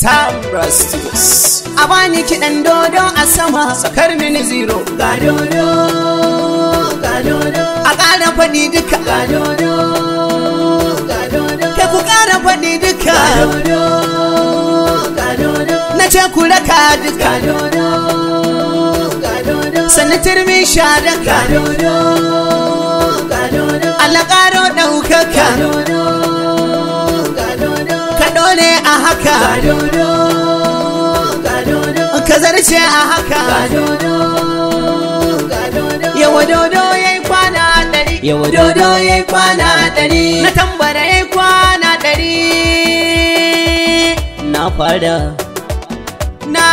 Tambra Studios. A bani kiɗan dodo a sama, sakar mini zero. Ga dodo, ga dodo. A ƙara faɗi duka. Ga dodo, ga dodo. Kai ku ƙara faɗi duka. Ga dodo, ga dodo. Na ce ku raka duka. Ga dodo, ga dodo. Sannan turmi sha daka. Ga dodo, ga dodo. Allah ƙaro ɗaukaka. Ga dodo, ga dodo. Ka ɗore a haka. Ga dodo, ga dodo. Ka zarce a haka. Ga dodo, ga dodo. Yawa dodo ya yi kwana ɗari. Yawa dodo ya yi kwana ɗari. Na tambara ya yi kwana ɗari. Na fara. Na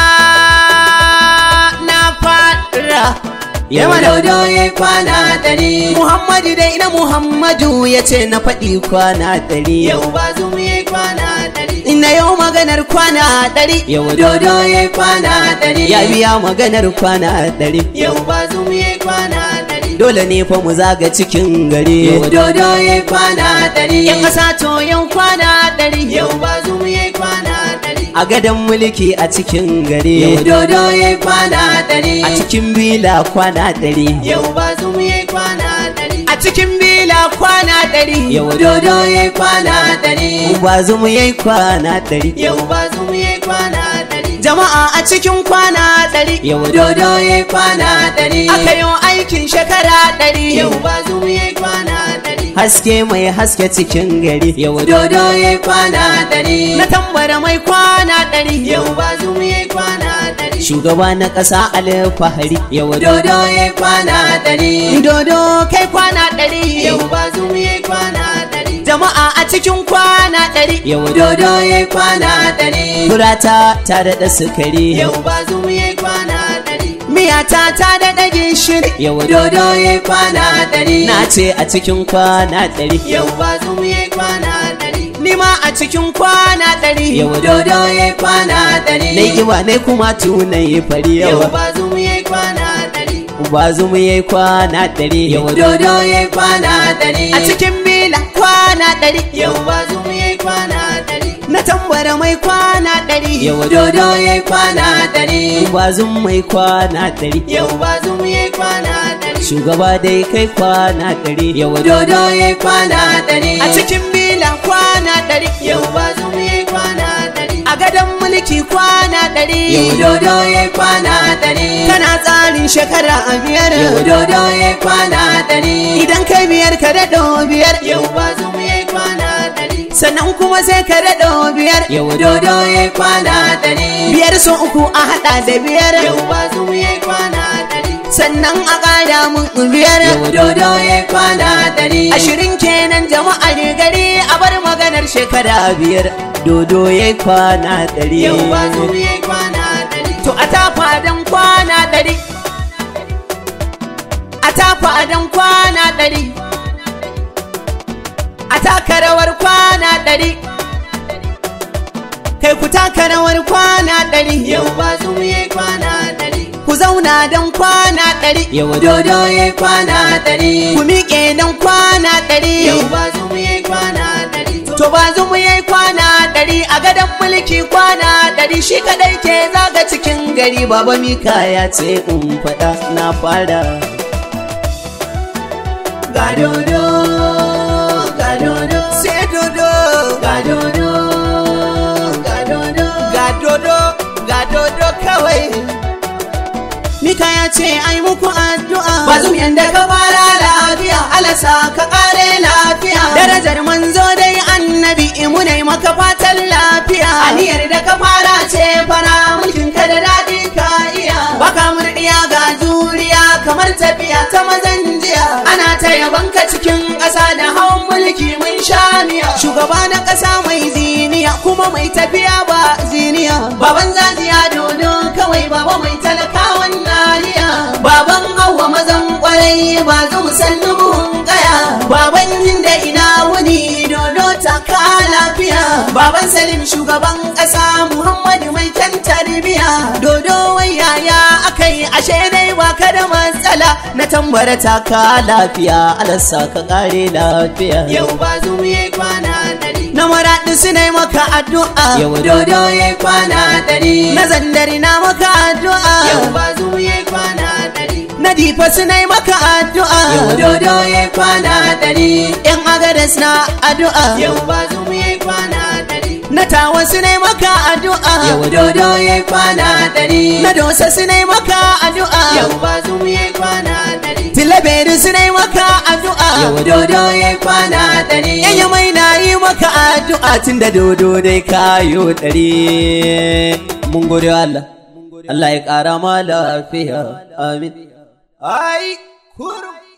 na fara. Yawa dodo ya yi kwana ɗari. Muhammadu dai na Muhammadu ya ce na faɗi kwana ɗari. Yau ba zu mu yi kwana ɗari. Ina yau maganar kwana ɗari. Yau dodo ya yi kwana ɗari. Ya biya maganar kwana ɗari. Yau ba zu mu yi kwana ɗari. Dole ne fa mu zaga cikin gari. Yau dodo ya yi kwana ɗari. Yan ƙasa to yau kwana ɗari. Yau ba zu mu yi kwana ɗari. A gadon mulki a cikin gari. Yau dodo ya yi kwana ɗari. A cikin bila kwana ɗari. Yau ba zu mu yi kwana ɗari. A cikin bila kwana ɗari. Yau dodo ya yi kwana ɗari. Ba zu mu yi kwana ɗari. Yau ba zu mu yi kwana ɗari. Jama'a a cikin kwana ɗari. Yau dodo ya yi kwana ɗari. Aka yi aikin shekara ɗari. Yau ba zu mu yi kwana ɗari. Haske mai haske cikin gari. Yau dodo ya yi kwana ɗari. Na tambara mai kwana ɗari. Yau ba zu mu yi kwana ɗari. Shugaba na ƙasa alfahari. Yau dodo ya yi kwana ɗari. Dodo kai kwana ɗari. Yau ba zu mu yi kwana ɗari. Jama'a a cikin kwana ɗari. Yau dodo ya yi kwana ɗari. Furata ta daɗa sukari. Yau ba zu mu yi kwana ɗari. Miyata ta daɗa gishiri. Yau dodo ya yi kwana ɗari. Na ce a cikin kwana ɗari. Yau ba zu mu yi kwana ɗari. Ni ma a cikin kwana ɗari. Yau dodo ya yi kwana ɗari. Na yi ne kuma tunai yi fari yawa. Yau ba zu mu yi kwana ɗari. Ba zu mu yi kwana ɗari. Yau dodo ya yi kwana ɗari. A cikin bila kwana ɗari. Yau ba zu mu yi kwana ɗari. Na tambara mai kwana ɗari. Yau dodo ya yi kwana ɗari. Ba zu mai kwana ɗari. Yau ba zu mu yi kwana ɗari. Shugaba dai kai kwana ɗari. Yau dodo ya yi kwana ɗari. A cikin bila kwana ɗari. Yau ba zu mu yi kwana ɗari. A gadon mulki kwana ɗari. Yau dodo ya yi kwana ɗari. Kana tsarin shekara a biyar. Yau dodo ya yi kwana ɗari. Idan kai biyar ka daɗo biyar. Yau ba zu mu yi kwana ɗari. Sannan kuma sai ka daɗo biyar. Yau dodo ya yi kwana ɗari. Biyar so uku a haɗa da biyar. Yau ba zu mu yi kwana ɗari. Sannan a ƙara mun biyar. Yau dodo ya yi kwana ɗari. Ashirin kenan jama'ar gari a bar maganar shekara biyar. Dodo ya yi kwana ɗari. Yau ba zu mu yi kwana ɗari. To a tafa don kwana ɗari. A tafa don kwana ɗari. A taka rawar kwana ɗari. Kai ku taka rawar kwana ɗari. Yau ba zu mu yi kwana ɗari. Ku zauna don kwana ɗari. Yau dodo ya yi kwana ɗari. Ku miƙe don kwana ɗari. Yau ba zu mu yi kwana ɗari. To ba zu mu yi kwana ɗari a gadon mulki kwana ɗari shi kaɗai ke zaga cikin gari. Baba Mika ya ce in faɗa na fara. Ga dodo, ga dodo, sai dodo, ga dodo, ga dodo, ga dodo, ga dodo kawai. Mika ya ce ai muku addu'a Bazum yanda ka fara lafiya Alasa ka kare lafiya Darajar manzo dai annabi Imu ne maka fatan lafiya Aniyar da ka fara ce fara mulkin ka da daɗi ka iya Baka murɗiya ga juriya kamar tafiya ta mazan jiya Ana ta yabanka cikin ƙasa da hawan mulki mun sha miya Shugaba na ƙasa mai ziniya kuma mai tafiya ba ziniya Baban zaziya dodo kawai baba mai talakawan nariya Baban hawa mazan kwarai ba zu musallu buhun kaya Baban da ina wuni dodo ta ka lafiya Baban Salim shugaban ƙasa Muhammadu mai kyan tarbiya Dodo wai yaya akai ashe dai ba ka da matsala Na tambara ta ka lafiya alasa ka kare lafiya Yau ba zu mu yi kwana ɗari. na maraɗi su ne maka addu'a Yau dodo ya kwana ɗari. na zandari na maka addu'a Yau bazu ya kwana ɗari. na difa su ne maka addu'a Yau dodo ya kwana ɗari. yan agadas na addu'a Yau bazu ya kwana ɗari. na tawa su ne maka addu'a Yau dodo ya kwana ɗari. na dosa su ne maka addu'a Yau bazu ya kwana ɗari. tilaberi su ne maka addu'a Yau dodo ya kwana ɗari. Yanya mai na yi maka addu'a tun da dodo dai kayo ɗari. Mun gode Allah, Allah ya ƙara ma lafiya, amin. Ai, kurum.